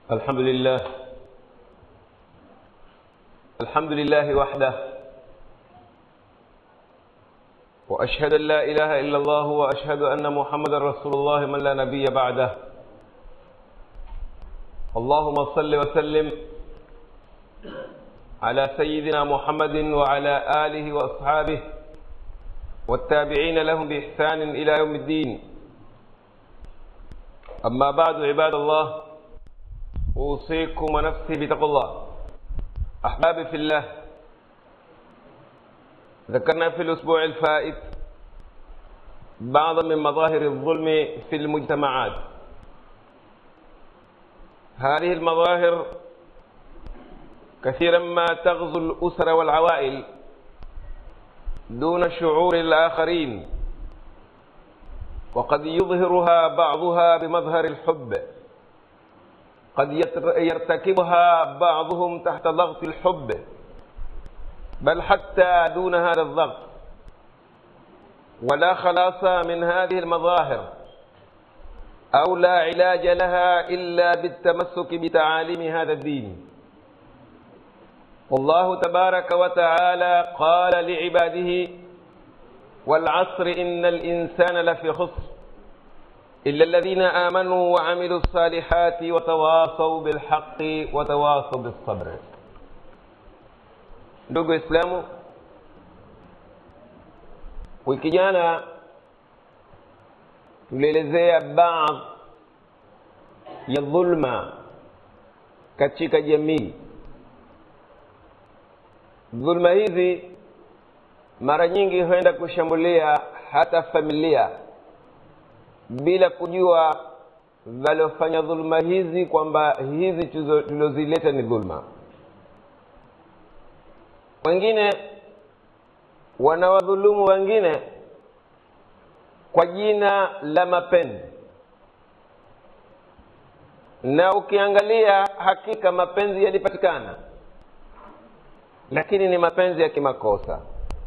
الحمد لله الحمد لله وحده واشهد ان لا اله الا الله واشهد ان محمدا رسول الله من لا نبي بعده اللهم صل وسلم على سيدنا محمد وعلى اله واصحابه والتابعين لهم باحسان الى يوم الدين اما بعد عباد الله اوصيكم ونفسي بتقوى الله احبابي في الله ذكرنا في الاسبوع الفائت بعضا من مظاهر الظلم في المجتمعات هذه المظاهر كثيرا ما تغزو الاسر والعوائل دون شعور الاخرين وقد يظهرها بعضها بمظهر الحب قد يرتكبها بعضهم تحت ضغط الحب بل حتى دون هذا الضغط ولا خلاص من هذه المظاهر او لا علاج لها الا بالتمسك بتعاليم هذا الدين والله تبارك وتعالى قال لعباده والعصر ان الانسان لفي خسر إلا الذين آمنوا وعملوا الصالحات وتواصوا بالحق وتواصوا بالصبر ndugu islamu wiki jana tulielezea baadhi ya dhulma katika jamii dhulma hizi mara nyingi huenda kushambulia hata familia bila kujua waliofanya dhuluma hizi kwamba hizi tulizozileta ni dhulma wengine wanawadhulumu wengine kwa jina la mapenzi na ukiangalia hakika mapenzi yalipatikana lakini ni mapenzi ya kimakosa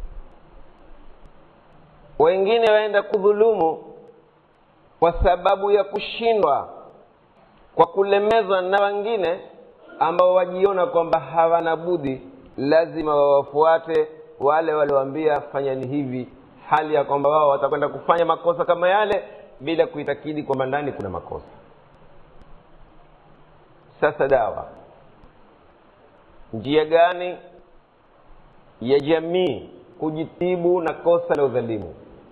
wengine waenda kudhulumu kwa sababu ya kushindwa kwa kulemezwa na wengine ambao wajiona kwamba hawana budi lazima wawafuate wale walioambia fanyani hivi hali ya kwamba wao watakwenda kufanya makosa kama yale bila kuitakidi kwamba ndani kuna makosa sasa dawa njia gani ya jamii kujitibu na kosa la udhalimu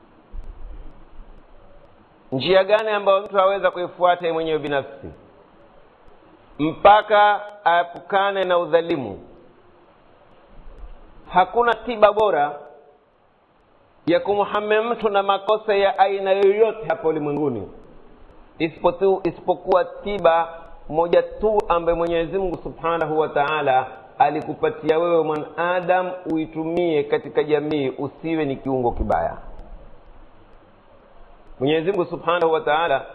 njia gani ambayo mtu aweza kuifuata mwenyewe binafsi mpaka aepukane na udhalimu hakuna tiba bora ya kumhame mtu na makosa ya aina yoyote hapa ulimwenguni isipokuwa tiba moja tu ambaye mwenyezi mungu subhanahu wa taala alikupatia wewe mwanadamu uitumie katika jamii usiwe ni kiungo kibaya mwenyezi mungu subhanahu wa taala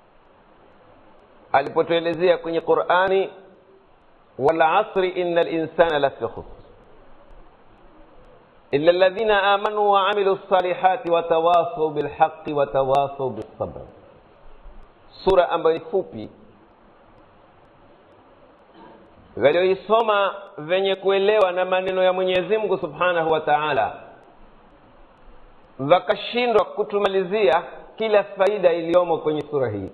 alipotuelezea kwenye qurani walasri ina linsana lafi khusr illa ladhina amanu waamilu lsalihati watawasau bilhaqi watawasau bilsabr sura ambayo ni fupi walioisoma venye kuelewa na maneno ya mwenyezi mungu subhanahu wa taala wakashindwa kutumalizia kila faida iliyomo kwenye sura hii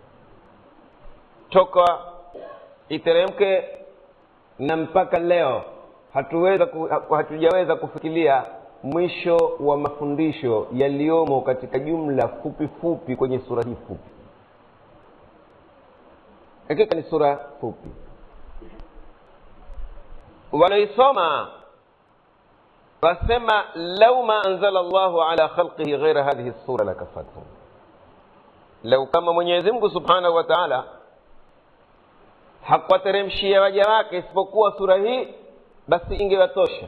toka iteremke na mpaka leo hatuweza hatujaweza kufikiria mwisho wa mafundisho yaliyomo katika jumla fupi fupi kwenye sura hii fupi hakika ni sura fupi waloisoma wasema lau ma anzala llahu ala khalqihi ghaira hadhihi sura lakafathum lau kama mwenyezi mungu subhanahu wa taala hakuwateremshia waja wake isipokuwa sura hii basi ingewatosha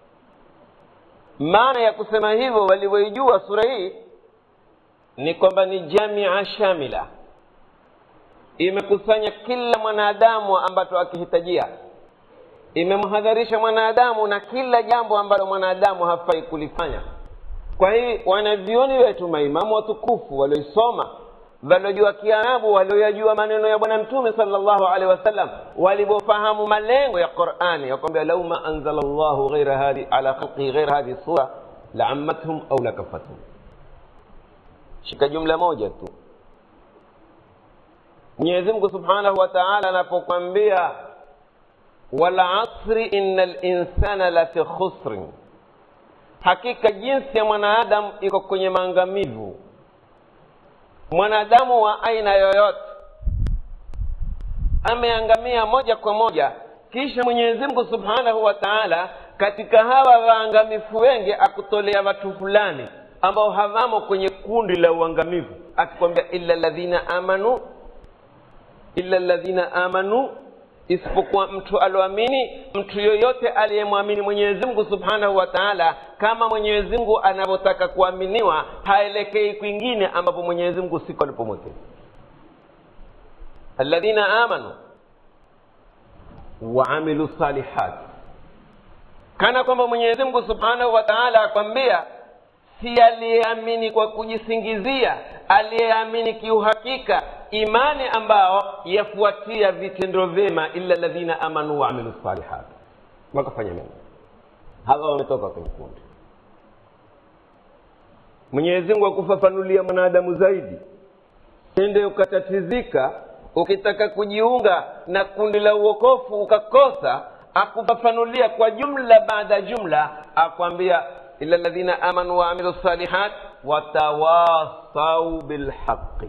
maana ya kusema hivyo walivyoijua sura hii ni kwamba ni jamia shamila imekusanya kila mwanadamu ambacho akihitajia imemhadharisha mwanadamu na kila jambo ambalo mwanadamu hafai kulifanya kwa hii wanavyoni wetu maimamu watukufu walioisoma walojua kiarabu walioyajua maneno ya bwana mtume salllahu alehi wasallam walivyofahamu malengo ya qurani yakwambia lau ma anzala llahu ghaira hadi ala khalqihi ghaira hadhihi sura laammathum au lakafathum shika jumla moja tu mwenyezi mungu subhanahu wa taala anapokwambia walasri ina linsana lafi khusrin hakika jinsi ya mwanadamu iko kwenye maangamivu mwanadamu wa aina yoyote ameangamia moja kwa moja kisha mwenyezi mungu subhanahu wa taala katika hawa waangamifu wengi akutolea watu fulani ambao hawamo kwenye kundi la uangamivu akikwambia illa ladhina amanu illa ladhina amanu isipokuwa mtu alioamini mtu yoyote aliyemwamini mwenyezi mungu subhanahu wa taala kama mwenyezi mungu anavyotaka kuaminiwa haelekei kwingine ambapo mwenyezi mungu siko alipomwekea alladhina amanu waamilu salihat kana kwamba mwenyezi mungu subhanahu wa taala akwambia si aliyeamini kwa kujisingizia aliyeamini kiuhakika imani ambao yafuatia vitendo vyema illa ladhina amanu waamilu salihat wakafanya mema hawa wametoka kwenye kundi mwenyezi mungu akufafanulia mwanadamu zaidi ende ukatatizika ukitaka kujiunga na kundi la uokofu ukakosa akufafanulia kwa jumla baada ya jumla akwambia ila ladhina amanu waamilu salihat watawasau bilhaqi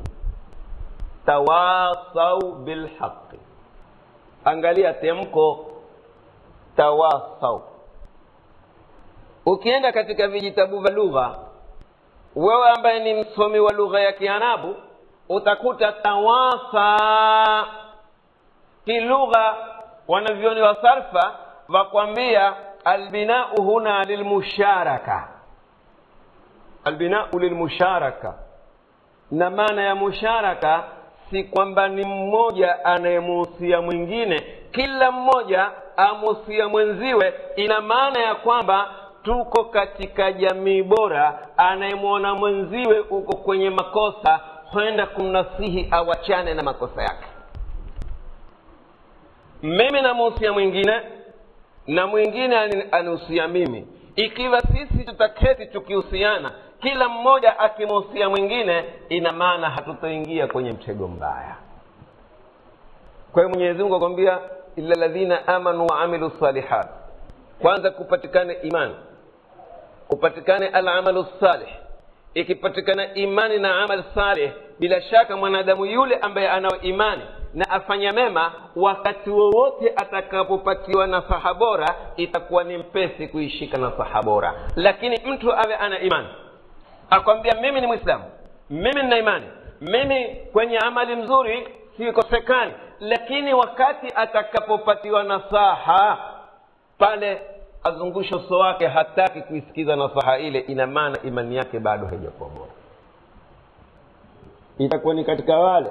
tawasau bilhaqi angalia temko tawasau ukienda katika vijitabu vya lugha wewe ambaye ni msomi wa lugha ya kiarabu utakuta tawasa kilugha wanavyoni wa sarfa wakwambia albinau huna lilmusharaka albinau lilmusharaka na maana ya musharaka si kwamba ni mmoja anayemuhusia mwingine kila mmoja amuhusia mwenziwe ina maana ya kwamba tuko katika jamii bora anayemwona mwenziwe uko kwenye makosa kwenda kumnasihi awachane na makosa yake mimi namuhusia mwingine na mwingine anihusia mimi ikiwa sisi tutaketi tukihusiana kila mmoja akimuhusia mwingine ina maana hatutoingia kwenye mtego mbaya kwa hiyo mwenyezi mungu akwambia illa ladhina amanu waamilu salihat kwanza kupatikane imani kupatikane alamalu salih ikipatikana imani na amal salih bila shaka mwanadamu yule ambaye anao imani na afanya mema wakati wowote atakapopatiwa nasaha bora itakuwa ni mpesi kuishika nasaha bora lakini mtu awe ana imani akwambia mimi ni mwislamu mimi nina imani mimi kwenye amali mzuri sikosekani lakini wakati atakapopatiwa nasaha pale azungusha uso wake hataki kuisikiza nasaha ile ina maana imani yake bado haijakuwa bora itakuwa ni katika wale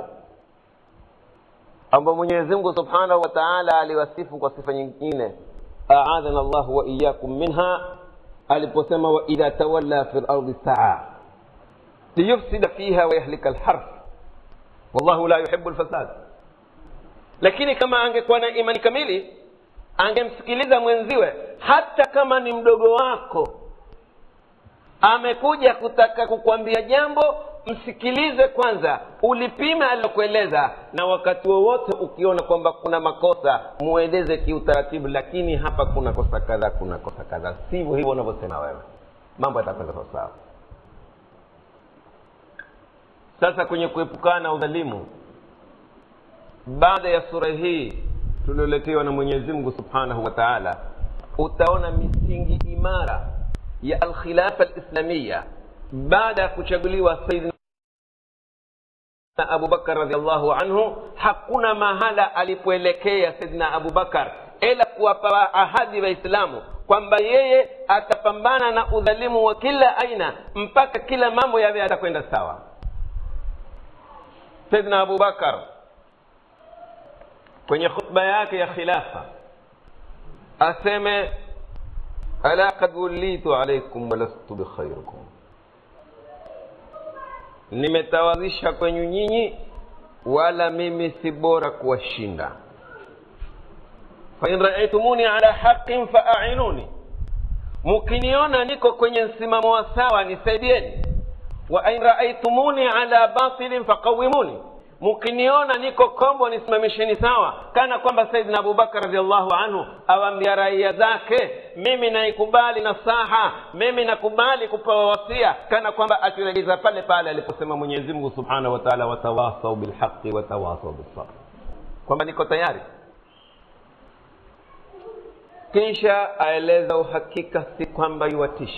ambao mwenyezi mungu subhanahu wa taala aliwasifu kwa sifa nyingine aadhana llahu wa iyakum minha aliposema waidha tawalla fi lardi saa liyufsida fiha wayahlika lharf wallahu la yuhibu lfasad lakini kama angekuwa na imani kamili angemsikiliza mwenziwe hata kama ni mdogo wako amekuja kutaka kukwambia jambo msikilize kwanza ulipime alilokueleza na wakati wowote ukiona kwamba kuna makosa mueleze kiutaratibu lakini hapa kuna kosa kadha kuna kosa kadha sivyo hivyo unavyosema wewe mambo yatakwenda sawasawa sasa kwenye kuepukana na udhalimu baada ya sura hii tulioletewa na mwenyezi mungu subhanahu wa taala utaona misingi imara ya alkhilafa alislamiya baada ya kuchaguliwa saidina abubakar radiallahu anhu hakuna mahala alipoelekea saidina abubakar ila kuwapa ahadi waislamu kwamba yeye atapambana na udhalimu wa kila aina mpaka kila mambo yawe yatakwenda sawa saidina abubakar kwenye khutba yake ya khilafa aseme ala kad wulitu alaikum walastu bikhairikum nimetawazisha kwenyu nyinyi wala mimi si bora kuwashinda fain raaitumuni ala haqin faainuni mukiniona niko kwenye msimamo wa sawa nisaidieni wa in raaitumuni ala batilin faqawimuni mukiniona niko kombo nisimamisheni sawa kana kwamba saidina abubakar radiallahu anhu awambia raia zake mimi naikubali nasaha mimi nakubali kupewa wasia kana kwamba akiregeza pale pale aliposema mwenyezi mungu subhanahu wa taala watawasau bilhaqi watawasau bilsabr kwamba niko tayari kisha aeleza uhakika si kwamba yuwatisha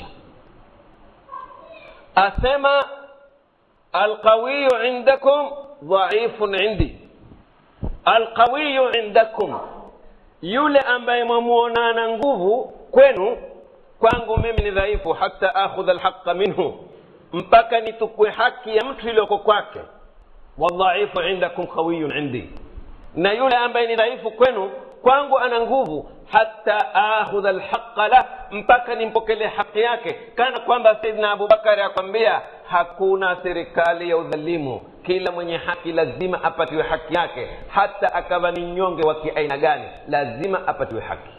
asema alqawiyu indakum dhaifun indi alqawiyu indakum yule ambaye mwamuona ana nguvu kwenu kwangu mimi ni dhaifu hata akhudha alhaqa minhu mpaka nitukue haki ya mtu iliyoko kwake wadhaifu indakum qawiyun indi na yule ambaye ni dhaifu kwenu kwangu ana nguvu hata akhudha alhaqa lah mpaka nimpokelee haki yake kana kwamba saidna abubakari akwambia hakuna serikali ya udhalimu kila mwenye haki lazima apatiwe haki yake hata akawa ni nyonge wa kiaina gani lazima apatiwe haki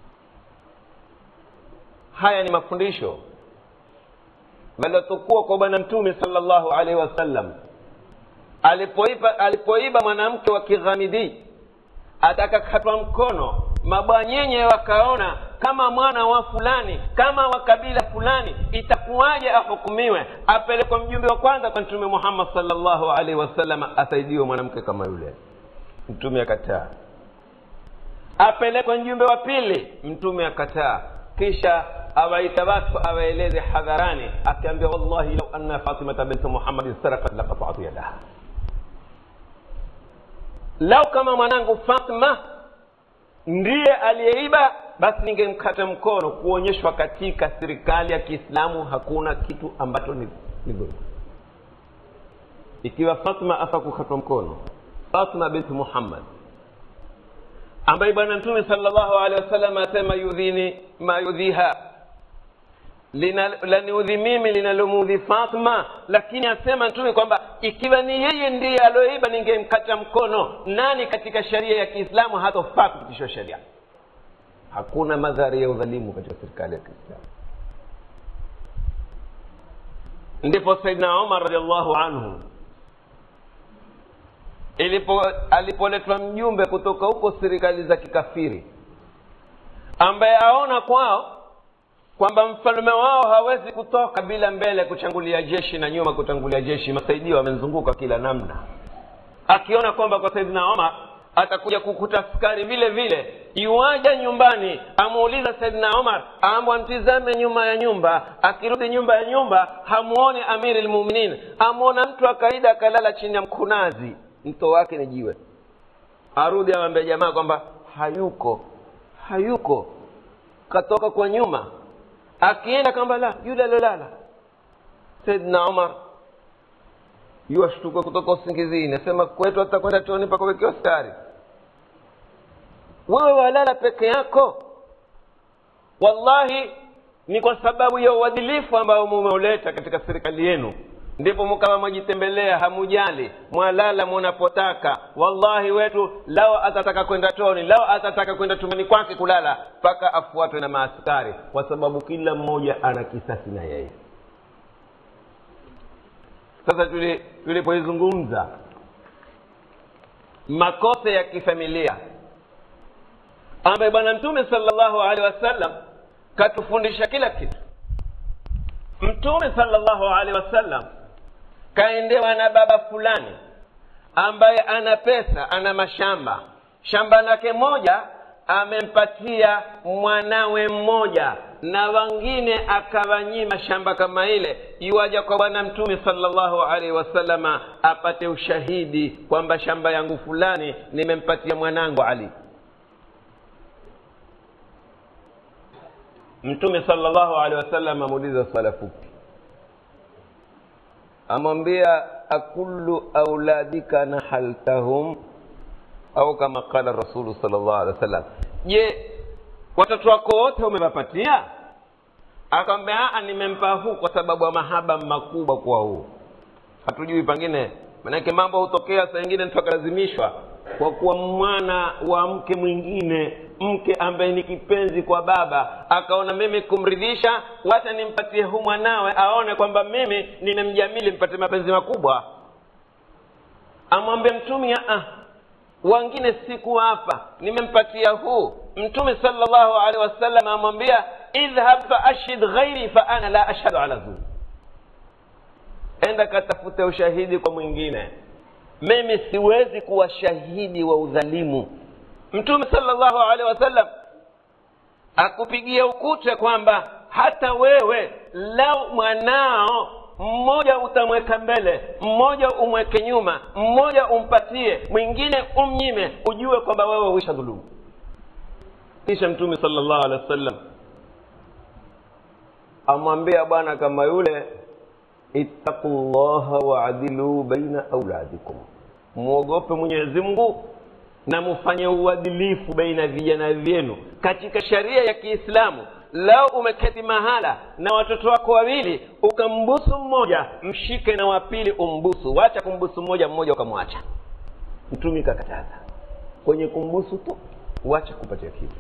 haya ni mafundisho waliotukua kwa bwana mtume salllahu alaihi wasallam alipoiba alipoiba mwanamke wa kighamidii atakakatwa mkono mabwanyenye wakaona kama mwana wa fulani kama wa kabila fulani itakuwaje ahukumiwe apelekwe mjumbe wa kwanza kwa mtume muhammad salllahu alaihi wasallam asaidiwe mwanamke kama yule mtume akataa apelekwe mjumbe wa pili mtume akataa kisha awaita watu awaeleze hadharani akiambia wallahi lau anna fatimata binti muhammadin sarakat lakatatu yadaha lau kama mwanangu fatma ndiye aliyeiba basi ningemkata mkono kuonyeshwa katika serikali ya kiislamu hakuna kitu ambacho ni ni dhulma ikiwa fatma afa kukatwa mkono fatma binti muhammad ambaye bwana mtume salllahu alehi wasallam asema yudhini ma yudhiha laniudhi mimi linalomudhi fatma lakini asema mtume kwamba ikiwa ni yeye ndiye alioiba ningemkata mkono nani katika sheria ya kiislamu hatofaa kupitishwa sheria hakuna madhari ya udhalimu katika serikali ya kiislamu ndipo saidna umar radiallahu anhu ilipo alipoletwa mjumbe kutoka huko serikali za kikafiri ambaye aona kwao kwamba mfalme wao hawezi kutoka bila mbele kuchangulia jeshi na nyuma kutangulia jeshi masaidio wamemzunguka kila namna akiona kwamba kwa saidina omar atakuja kukuta askari vile vile iwaja nyumbani amuuliza saidina omar ambwa mtizame nyuma ya nyumba akirudi nyumba ya nyumba hamuoni amiri lmuminin amwona mtu akaida akalala chini ya mkunazi mto wake ni jiwe arudi awambia jamaa kwamba hayuko hayuko katoka kwa nyuma akienda kwamba la yule aliolala saidna umar yuwashtuka kutoka usingizini asema kwetu atakwenda toni mpaka wekiwa stari wewe walala peke yako wallahi ni kwa sababu ya uadilifu ambao mumeuleta katika serikali yenu ndipo mkawa mwajitembelea hamujali mwalala munapotaka wallahi wetu lao atataka kwenda toni lao atataka kwenda tumani kwake kulala mpaka afuatwe na maaskari kwa sababu kila mmoja ana kisasi na yeye sasa tulipoizungumza makosa ya kifamilia ambaye bwana mtume salllahu alehi wasallam katufundisha kila kitu mtume salllahu alehi wasallam kaendewa na baba fulani ambaye ana pesa ana mashamba shamba lake moja amempatia mwanawe mmoja na wengine akawanyima shamba kama ile iwaja kwa bwana mtume salllahu alaihi wasalama apate ushahidi kwamba shamba yangu fulani nimempatia mwanangu ali mtume salllahu alehi wasallam amuuliza swala fupi amwambia akullu auladika nahaltahum au kama qala rasulu sal llahu alehi wasallam je watoto wako wote umewapatia akamwambia aa nimempa huu kwa sababu ya mahaba makubwa kwa huu hatujui pengine manake mambo hutokea saa ingine mtu akalazimishwa kwa kuwa mwana wa mke mwingine mke ambaye ni kipenzi kwa baba akaona mimi kumridhisha wacha nimpatie hu mwanawe aone kwamba mimi ninamjamili mpate mapenzi makubwa amwambie mtume ah wangine siku hapa nimempatia huu mtume salllahu alehi wasallam amwambia idhhab faashhid ghairi fa ana la ashhadu ala dhulm enda katafute ushahidi kwa mwingine mimi siwezi kuwa shahidi wa udhalimu mtume salllahu alehi wasallam akupigia ukute kwamba hata wewe lau mwanao mmoja utamweka mbele mmoja umweke nyuma mmoja umpatie mwingine umnyime ujue kwamba wewe uisha dhulumu kisha mtume salllahu alehi wasallam amwambia bwana kama yule ittaqu llaha waadilu baina auladikum mwogope mwenyezi mungu na mufanye uadilifu baina vijana vyenu katika sharia ya kiislamu lao umeketi mahala na watoto wako wawili ukambusu mmoja mshike na wapili umbusu wacha kumbusu mmoja mmoja ukamwacha mtumi kakataza kwenye kumbusu tu wacha kupatia kitu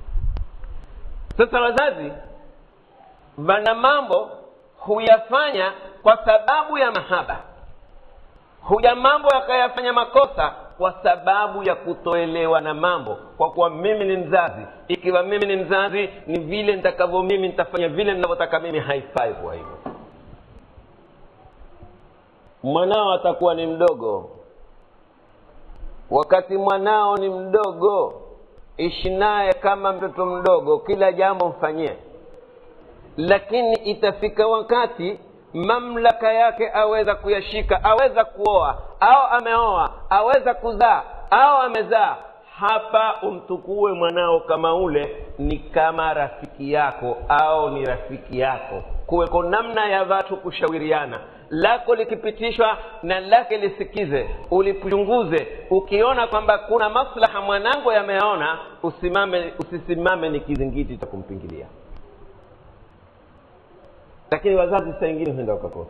sasa wazazi wana mambo huyafanya kwa sababu ya mahaba huja mambo yakayafanya makosa kwa sababu ya kutoelewa na mambo kwa kuwa mimi ni mzazi ikiwa mimi ni mzazi ni vile nitakavyo mimi nitafanya vile ninavyotaka mimi haifai kuwa hivyo mwanao atakuwa ni mdogo wakati mwanao ni mdogo ishi naye kama mtoto mdogo kila jambo mfanyie lakini itafika wakati mamlaka yake aweza kuyashika aweza kuoa au ameoa aweza kuzaa au amezaa hapa umtukue mwanao kama ule ni kama rafiki yako au ni rafiki yako kuweko namna ya watu kushawiriana lako likipitishwa na lake lisikize ulichunguze ukiona kwamba kuna maslaha mwanangu yameona usimame usisimame ni kizingiti cha kumpingilia lakini wazazi saa ingine huenda wakakosa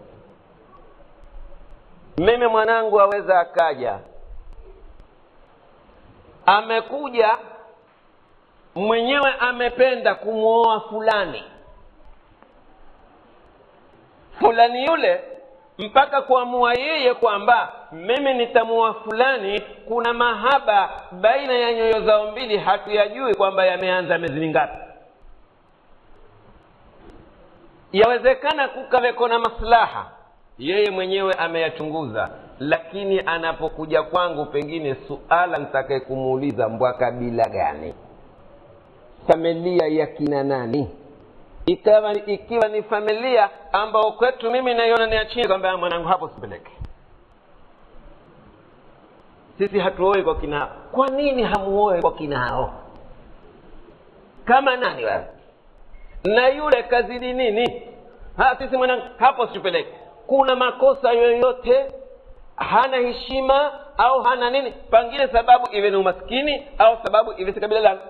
mimi mwanangu aweza akaja amekuja mwenyewe amependa kumwoa fulani fulani yule mpaka kuamua yeye kwamba mimi nitamuoa fulani kuna mahaba baina ya nyoyo zao mbili hatuyajui kwamba yameanza miezi mingapi yawezekana kukaweko na maslaha yeye mwenyewe ameyachunguza lakini anapokuja kwangu pengine suala nitakaye kumuuliza mbwa kabila gani familia ya kina nani ikawa ikiwa ni familia ambao kwetu mimi naiona ni ya chini kwamba mwanangu hapo sipeleke sisi hatuoi kwa kina kwa nini hamuoe kwa kina hao kama nani wewe na yule kazidi nini ha, sisi mwanangu hapo situpeleke kuna makosa yoyote hana heshima au hana nini pengine sababu iwe ni umaskini au sababu iwe si kabila langu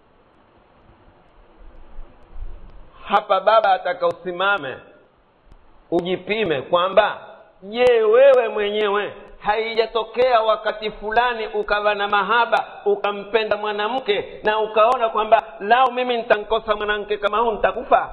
hapa baba ataka usimame ujipime kwamba je wewe mwenyewe haijatokea wakati fulani ukawa na mahaba ukampenda mwanamke na ukaona kwamba lao mimi nitankosa mwanamke kama huu nitakufa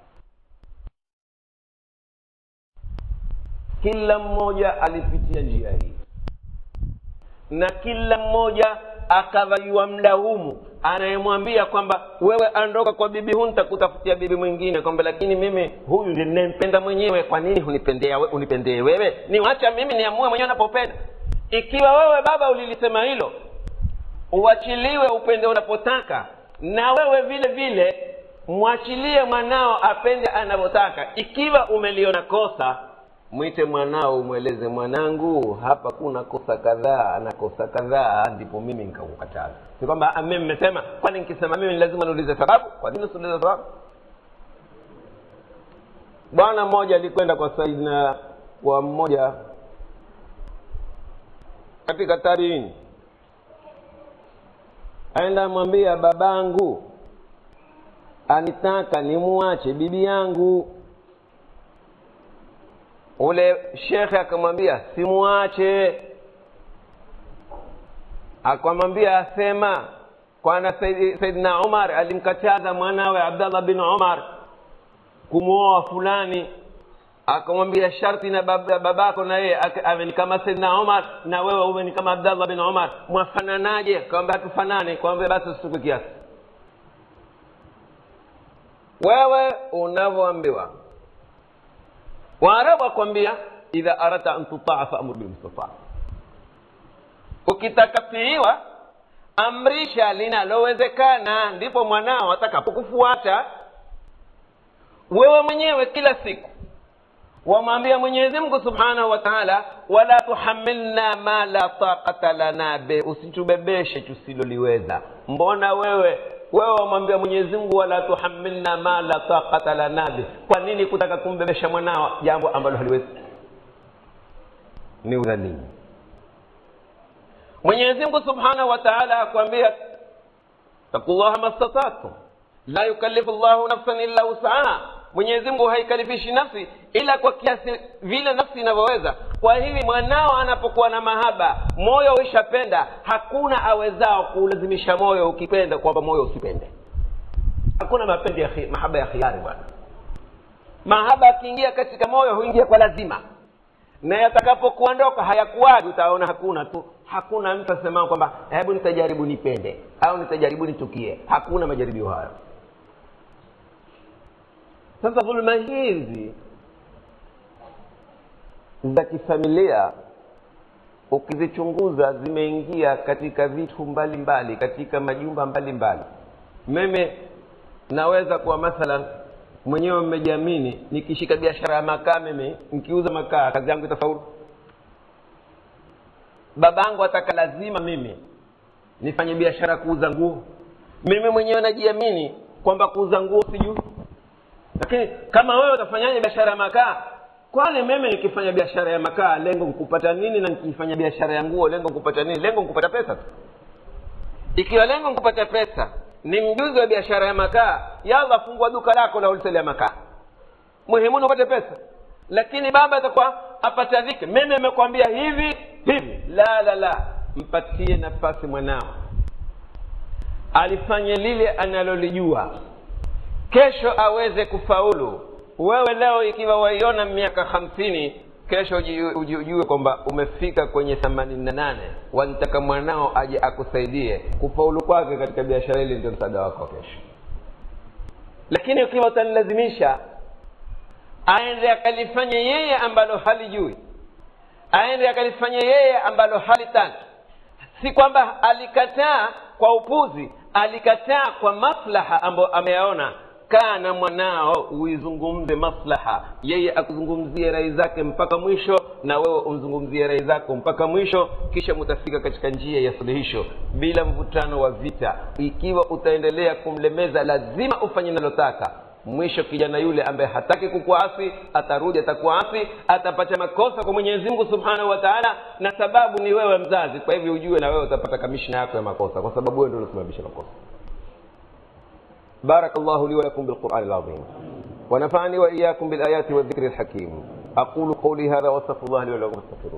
kila mmoja alipitia njia hii na kila mmoja akavaiwa mlaumu anayemwambia kwamba wewe andoka kwa bibi huu nitakutafutia bibi mwingine kwamba lakini mimi huyu ndiye ninayempenda mwenyewe kwa nini hunipendea we, unipendee wewe niwacha mimi niamue mwenyewe napopenda ikiwa wewe baba ulilisema hilo uachiliwe upende unapotaka na wewe vile vile mwachilie mwanao apende anavyotaka ikiwa umeliona kosa mwite mwanao umweleze mwanangu hapa kuna kosa kadhaa na kosa kadhaa ndipo mimi nikakukataza si kwamba mimi mmesema kwani nikisema mimi lazima niulize sababu kwa nini usiulize sababu bwana mmoja alikwenda kwa saidina kwa mmoja katika tarini aenda amwambia babangu anitaka nimuache bibi yangu ule shekhe akamwambia simuache akamwambia asema kwana Saidi- saidina umar alimkataza mwanawe abdallah bin umar kumwoa fulani akamwambia sharti na bab- babako na yeye ake- awe ni kama saidina umar na wewe uwe ni kama abdallah bin umar mwafananaje kawambia hatufanane kawambia basi usitupe kiasi wewe unavyoambiwa waarabu akwambia idha aradta an tutaa faamur bilmustataa ukitaka tiiwa amrisha linalowezekana ndipo mwanao atakapokufuata wewe mwenyewe kila siku wamwambia mwenyezi mungu subhanahu wa taala wala tuhamilna ma la taqata lana be usitubebeshe tusiloliweza mbona wewe wewe wamwambia mwenyezi mungu wala tuhamilna ma la taqata lana be kwa nini kutaka kumbebesha mwanao jambo ambalo haliwezi ni udhalimu mwenyezi mungu subhanahu wa taala akwambia takullaha mastatatum la yukallifu llahu nafsan illa wusaha mwenyezi mungu haikalifishi nafsi ila kwa kiasi vile nafsi inavyoweza kwa hivi mwanao anapokuwa na mahaba moyo uishapenda hakuna awezao kuulazimisha moyo ukipenda kwamba moyo usipende hakuna mapendi ya khi- mahaba ya khiari bwana mahaba akiingia katika moyo huingia kwa lazima na yatakapokuondoka hayakuwaji utaona hakuna tu hakuna mtu asemao kwamba hebu nitajaribu nipende au nitajaribu nitukie hakuna majaribio hayo sasa dhuluma hizi za kifamilia ukizichunguza zimeingia katika vitu mbalimbali mbali, katika majumba mbalimbali mimi naweza kuwa mathalan mwenyewe mmejiamini nikishika biashara ya makaa mimi nikiuza makaa kazi yangu itafaulu babangu ataka lazima mimi nifanye biashara ya kuuza nguo mimi mwenyewe najiamini kwamba kuuza nguo sijui lakini kama wewe utafanyaje biashara ya makaa kwani mimi nikifanya biashara ya makaa lengo nkupata nini na nikifanya biashara ya nguo lengo nkupata nini lengo nkupata pesa tu ikiwa lengo nkupata pesa ni mjuzi wa biashara ya makaa yalla fungua duka lako la wholesale ya makaa muhimu ni upate pesa lakini baba atakuwa apata dhiki mimi nimekwambia hivi hivi la la la mpatie nafasi mwanao alifanye lile analolijua kesho aweze kufaulu wewe leo ikiwa waiona miaka hamsini kesho uji- uji- ujue kwamba umefika kwenye themanini na nane walitaka mwanao aje akusaidie kufaulu kwake katika biashara hili ndio msaada wako wa kesho lakini ukiwa utanilazimisha aende akalifanye yeye ambalo halijui aende akalifanye yeye ambalo halitaki si kwamba alikataa kwa upuzi alikataa kwa maslaha ambayo ameyaona kaa na mwanao uizungumze maslaha yeye akuzungumzie rai zake mpaka mwisho na wewe umzungumzie rai zako mpaka mwisho kisha mutafika katika njia ya suluhisho bila mvutano wa vita ikiwa utaendelea kumlemeza lazima ufanye nalotaka mwisho kijana yule ambaye hataki kukuasi atarudi atakuasi atapata makosa kwa mwenyezi mungu subhanahu wa taala na sababu ni wewe mzazi kwa hivyo ujue na wewe utapata kamishna yako ya makosa kwa sababu wewe ndio uliosababisha makosa بارك الله لي ولكم بالقرآن العظيم ونفعني وإياكم بالآيات والذكر الحكيم أقول قولي هذا وأستغفر الله لي ولكم فاستغفروه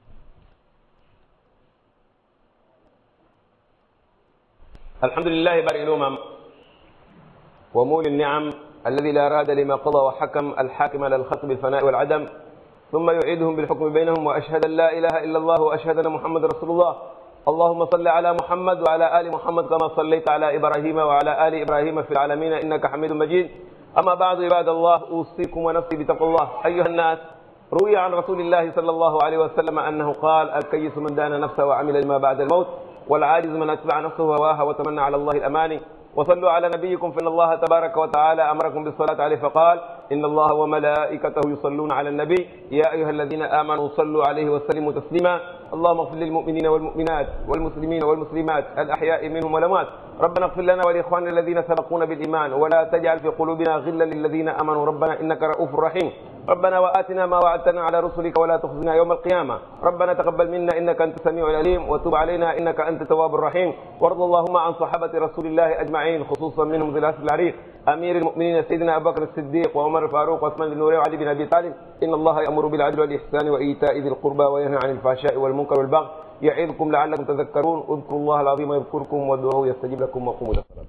الحمد لله بارئ الأمم ومولي النعم الذي لا راد لما قضى وحكم الحاكم على الخلق بالفناء والعدم ثم يعيدهم بالحكم بينهم وأشهد أن لا إله إلا الله وأشهد أن محمد رسول الله اللهم صل على محمد وعلى آل محمد كما صليت على إبراهيم وعلى آل إبراهيم في العالمين إنك حميد مجيد أما بعد عباد الله أوصيكم ونفسي بتقوى الله أيها الناس روي عن رسول الله صلى الله عليه وسلم أنه قال الكيس من دان نفسه وعمل لما بعد الموت والعاجز من أتبع نفسه هواها وتمنى على الله الأماني وصلوا على نبيكم فإن الله تبارك وتعالى أمركم بالصلاة عليه فقال إن الله وملائكته يصلون على النبي يا أيها الذين آمنوا صلوا عليه وسلموا تسليما اللهم اغفر للمؤمنين والمؤمنات والمسلمين والمسلمات الأحياء منهم والأموات ربنا اغفر لنا ولإخواننا الذين سبقونا بالإيمان ولا تجعل في قلوبنا غلا للذين آمنوا ربنا إنك رؤوف رحيم ربنا وآتنا ما وعدتنا على رسلك ولا تخزنا يوم القيامة ربنا تقبل منا إنك أنت السميع العليم وتب علينا إنك أنت التواب الرحيم وارض اللهم عن صحابة رسول الله أجمعين خصوصا منهم ذي العسل العريق امير المؤمنين سيدنا ابو بكر الصديق وعمر الفاروق وعثمان بن نوري وعلي بن ابي طالب ان الله يامر بالعدل والاحسان وايتاء ذي القربى وينهى عن الفحشاء والمنكر والبغي يعظكم لعلكم تذكرون اذكروا الله العظيم يذكركم وادعوه يستجيب لكم وقوموا الى الصلاه